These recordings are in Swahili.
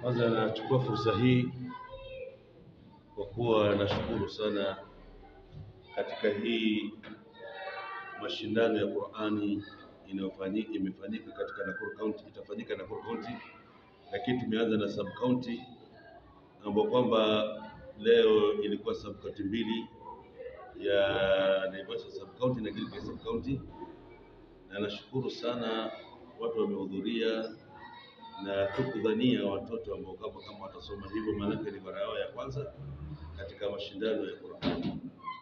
Kwanza nachukua fursa hii kwa kuwa nashukuru sana katika hii mashindano ya Qur'ani inayofanyika imefanyika katika Nakuru County, itafanyika Nakuru County, lakini tumeanza na sub county ambapo kwamba leo ilikuwa sub county mbili ya Naivasha sub county na Gilgil sub county, na nashukuru sana watu wamehudhuria na tukudhania watoto ambao kama kama watasoma hivyo, maanake ni mara yao ya kwanza katika mashindano ya Qur'ani,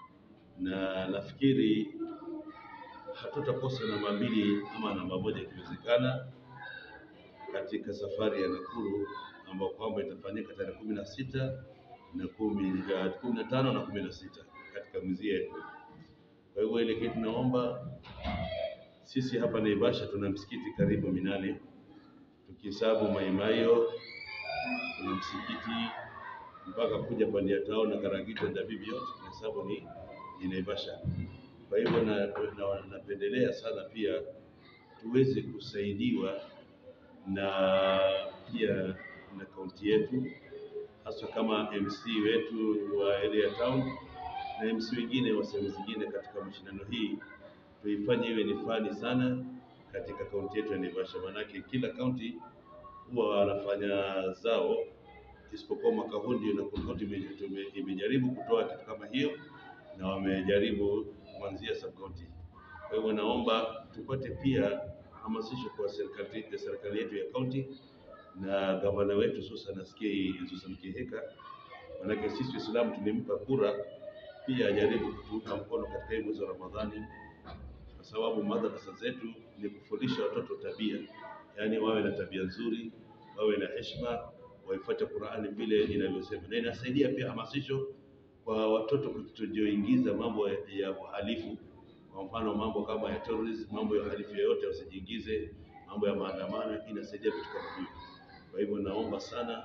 na nafikiri hatutakosa namba mbili ama namba moja ikiwezekana katika safari ya Nakuru ambao kwamba itafanyika tarehe kumi na sita na kumi ya kumi na tano na kumi na sita katika mji yetu. Kwa hivyo ile kitu tunaomba sisi hapa Naivasha tuna msikiti karibu minane tukihesabu Maimayo, tuna msikiti mpaka kuja Pandia Town na Karagita na Dabibi yote tunahesabu ni, ni Naivasha. Kwa hivyo na, na, napendelea sana pia tuweze kusaidiwa na pia na kaunti yetu hasa kama MC wetu wa area town na MC wengine wa sehemu zingine katika mashindano hii, tuifanye iwe ni fani sana katika kaunti yetu ya Naivasha, maanake kila kaunti huwa wanafanya zao, isipokuwa mwaka huu ndio Nakuru County ime- tume- imejaribu kutoa kitu kama hiyo na wamejaribu kuanzia sub county. Kwa hivyo naomba tupate pia hamasisho kwa serikali serikali yetu ya kaunti na gavana wetu Susan Askei Susan Kihika, manake sisi Waislamu tulimpa kura pia ajaribu kutuunga mkono katika hii mwezi wa Ramadhani, kwa sababu madrasa zetu ni kufundisha watoto tabia, yaani wawe na tabia nzuri, wawe na heshima, waifuate Qur'ani vile inavyosema, na inasaidia pia hamasisho kwa watoto kutojiingiza mambo ya ya uhalifu, kwa mfano mambo kama ya terrorism, mambo ya uhalifu yoyote wasijiingize, mambo ya maandamano, inasaidia vitu kama hivyo. Kwa hivyo naomba sana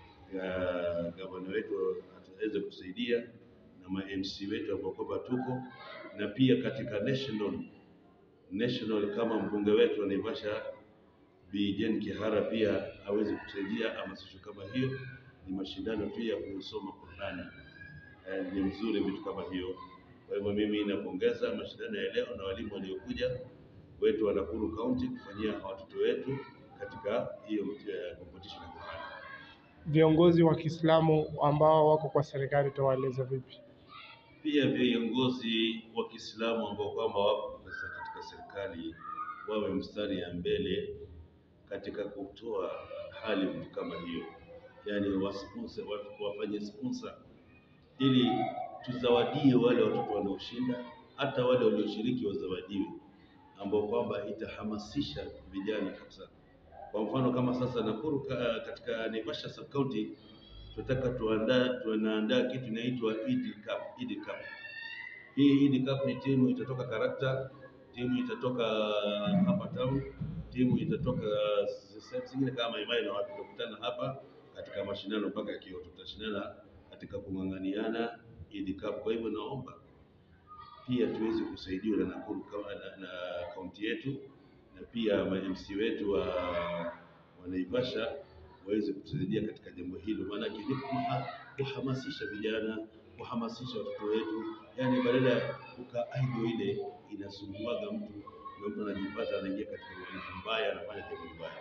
ya gavana wetu ataweze kusaidia na ma MC wetu ambao kwamba tuko na pia katika national national kama mbunge wetu wa Naivasha Bi Jane Kihara pia aweze kusaidia hamasisho kama hiyo. Ni mashindano tu ya kusoma Qur'ani eh, ni mzuri vitu kama hiyo. Kwa hivyo mimi napongeza mashindano ya leo na walimu waliokuja wetu wa Nakuru County kufanyia watoto wetu katika hiyo eh, competition ya Qur'ani. Viongozi wa Kiislamu ambao wako kwa serikali utawaeleza vipi? Pia viongozi wa Kiislamu ambao kwamba wako katika serikali wawe mstari ya mbele katika kutoa hali vitu kama hiyo, yaani wasponsor, wa- wafanye sponsor ili tuzawadie wale watoto wanaoshinda, hata wale walioshiriki wazawadiwe, ambao kwamba itahamasisha vijana kabisa. Kwa mfano kama sasa Nakuru ka- katika Naivasha sub county tunataka tuandaa tunaandaa kitu inaitwa Eid Cup, Eid Cup. Hii Eid Cup ni timu itatoka Karakta, timu itatoka hapa town, timu itatoka sehemu zingine kama Maimai na watu tutakutana hapa katika mashindano mpaka Kyoto, tutashindana katika kung'ang'aniana Eid Cup. Kwa hivyo naomba pia tuweze kusaidiwa na Nakuru kama na, na kaunti yetu na pia ma MC wetu wa, wa Naivasha waweze kutusaidia katika jambo hilo, maanake ni kuha- kuhamasisha vijana, kuhamasisha watoto wetu, yaani badala ya kukaa idle ile inasumbuaga mtu na mtu anajipata anaingia katika uhalifu mbaya, anafanya jambo mbaya.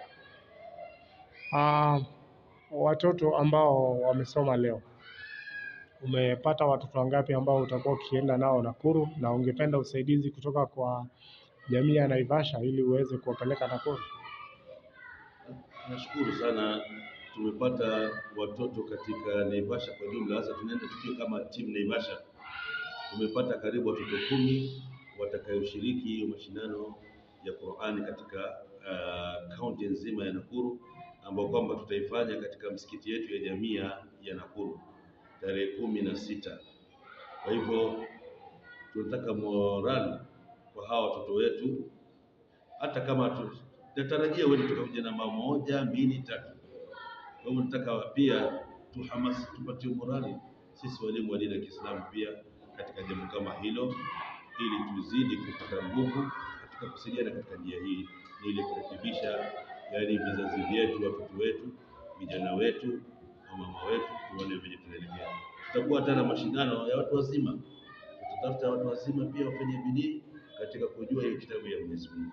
Ah, watoto ambao wamesoma leo, umepata watoto wangapi ambao utakuwa ukienda nao Nakuru na ungependa usaidizi kutoka kwa jamii ya Naivasha ili uweze kuwapeleka Nakuru? Nashukuru sana, tumepata watoto katika Naivasha kwa jumla. Sasa tunaenda tukiwa kama timu Naivasha, tumepata karibu watoto kumi watakayoshiriki hiyo mashindano ya Qur'ani katika uh, kaunti nzima ya Nakuru, ambao kwamba tutaifanya katika msikiti yetu ya jamii ya ya Nakuru tarehe kumi na sita. Kwa hivyo tunataka moral kwa hawa watoto wetu hata kama tu- tunatarajia wewe tutakuja namba moja, mbili, tatu. Kwa hivyo nataka pia tuhamasi, tupatie morali sisi walimu wa dini ya Kiislamu pia katika jambo kama hilo, ili tuzidi kupata nguvu katika kusaidiana katika njia hii, ili kurekebisha yaani vizazi vyetu, watoto wetu vijana wetu, wamama wetu, tuone venye tunaelekea. Tutakuwa hata na mashindano ya watu wazima, tutatafuta watu wazima pia wafanye bidii katika kujua hiyo kitabu ya Mwenyezi Mungu.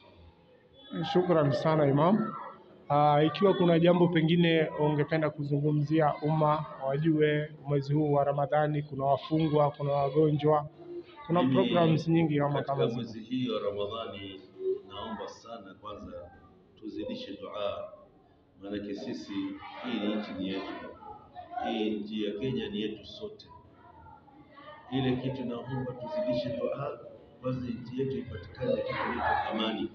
Shukran sana Imam. Uh, ikiwa kuna jambo pengine ungependa kuzungumzia umma wajue mwezi huu wa Ramadhani, kuna wafungwa, kuna wagonjwa, kuna Mimi, programs nyingi kama katika kama zile. mwezi hii wa Ramadhani, naomba sana kwanza tuzidishe dua, maanake sisi, hii ni nchi ni yetu, hii nchi ya Kenya ni yetu sote. Ile kitu naomba tuzidishe dua, kwanza nchi yetu ipatikane kitu inaitwa amani,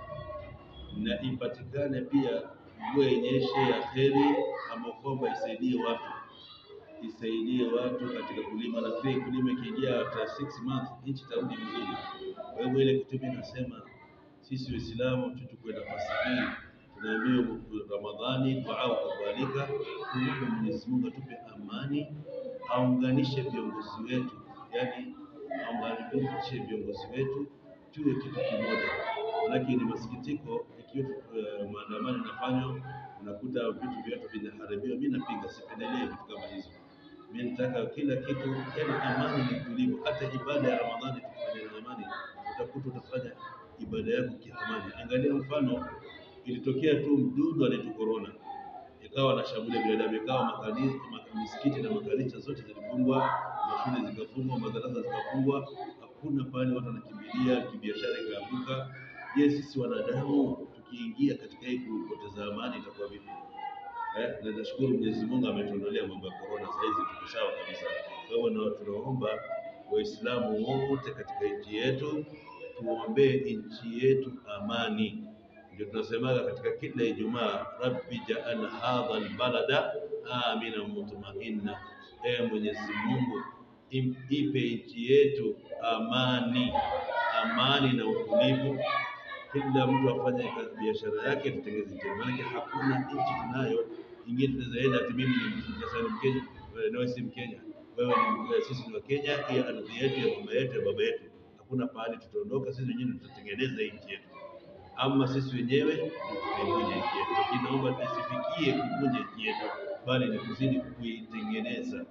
na ipatikane pia mvua inyeshe ya kheri, ama kwamba isaidie watu isaidie watu katika kulima. Nafikiri kulima ikiingia after six months nchi itarudi vizuri. Kwa hivyo ile kitu mimi nasema sisi Waislamu tuchukue nafasi hii, tunaambiwa Ramadhani dua ukabalika, tuombe Mwenyezi Mungu atupe amani, aunganishe viongozi wetu, yani aunganishe viongozi wetu tuwe kitu kimoja. Manake ni masikitiko ikiwa uh, maandamano yanafanywa, unakuta vitu vyetu vinaharibiwa. Mimi napinga, sipendelee vitu kama hizo. Mimi nataka kila kitu, yani amani ni tulivu. Hata ibada ya Ramadhani tukifanya na amani, utakuta utafanya ibada yako kiamani. Angalia mfano, ilitokea tu mdudu anaitwa corona, ikawa anashambulia binadamu, ikawa makanisa, misikiti na makanisa zote zilifungwa, mashule zikafungwa, madarasa zikafungwa, hakuna pale watu wanakimbilia, kibiashara ikaanguka. Je, sisi wanadamu tukiingia katika hii kupoteza amani itakuwa vipi? Eh, na nashukuru Mwenyezi Mungu ametuondolea mambo ya corona, sasa hizi tuko sawa kabisa. Kwa hivyo na tunaomba Waislamu wote katika nchi yetu tuombee nchi yetu amani. Ndio tunasemaga katika kila Ijumaa, rabbi jaal hadha albalada amina mutmainna, ee Mwenyezi Mungu im- ipe nchi yetu amani, amani na utulivu kila mtu afanye kazi biashara yake, tutengeze njia. Maanake hakuna nchi tunayo ingine tunaweza enda ati mimi ni Mkenya, ni Mkenya, wewe nawe si Mkenya, wewe ni wewe, sisi ni Wakenya, hii ardhi yetu ya mama yetu ya baba yetu. Hakuna pahali tutaondoka, sisi wenyewe ndio tutatengeneza hii nchi yetu, ama sisi wenyewe ndio tutaivunja nchi yetu. Lakini naomba isifikie kuvunja nchi yetu, bali ni kuzidi kuitengeneza.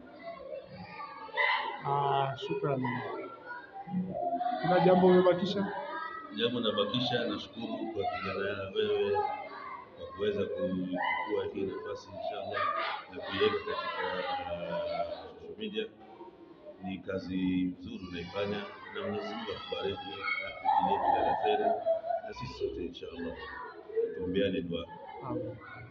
Ah, shukran. Kuna jambo umebakisha? Jambo nabakisha, nashukuru kwa kijana wewe kwa kuweza kuchukua hii nafasi inshallah na kuiweka katika uh, social media. Ni kazi nzuri unaifanya, na Mwenyezi Mungu akubariki, akujalie kila la kheri, na sisi sote inshallah tuombeane dua. Amen.